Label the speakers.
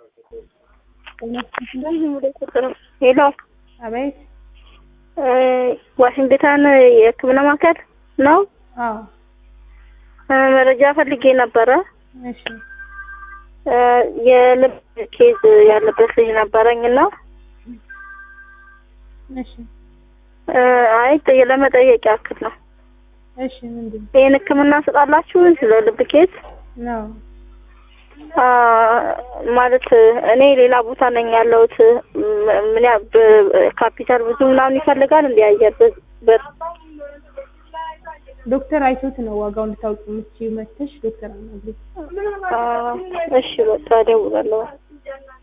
Speaker 1: ሄሎ
Speaker 2: አቤት።
Speaker 1: ዋሽንግተን የሕክምና ማዕከል ነው።
Speaker 2: አዎ።
Speaker 1: መረጃ ፈልጌ ነበረ።
Speaker 2: እሺ።
Speaker 1: የልብ ኬዝ ያለበት ልጅ ነበረኝ እና
Speaker 2: እሺ።
Speaker 1: አይ ለመጠየቅ ያክል ነው።
Speaker 2: እሺ። ምንድን
Speaker 1: ይህን ሕክምና ስጣላችሁ ስለ ልብ ኬዝ
Speaker 2: ነው?
Speaker 1: ማለት እኔ ሌላ ቦታ ነኝ ያለሁት። ምን ያ ካፒታል ብዙ ምናምን ይፈልጋል እንዲ አየር በር
Speaker 2: ዶክተር አይቶት ነው ዋጋው እንድታውቂ የምትችይው መተሽ ዶክተር አናግሪ።
Speaker 1: እሺ በቃ እደውላለሁ።